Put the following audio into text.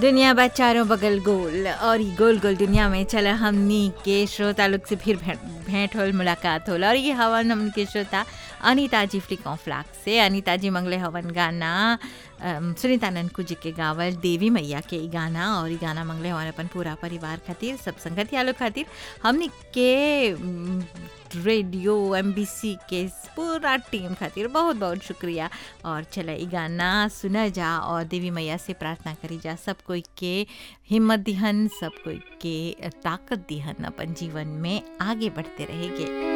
दुनिया बा चारों बगल गोल और ई गोल गोल दुनिया में चला हमनी के श्रोता लोग से फिर भेंट भेंट होल मुलाकात होल और ये हवन हमन के श्रोता अनिता जी फ्लिकों फ्लाक से अनिता जी मंगले हवन गाना अम, सुनीता ननकू जी के गावल देवी मैया के ई गाना और ई गाना मंगले हवन अपन पूरा परिवार खातिर सब संगतिया लोग खातिर हमनी के उम, रेडियो एम के पूरा टीम खातिर बहुत बहुत शुक्रिया और चला ई गाना सुना जा और देवी मैया से प्रार्थना करी जा सब कोई के हिम्मत दिहन सब कोई के ताकत दिहन अपन जीवन में आगे बढ़ते रहेंगे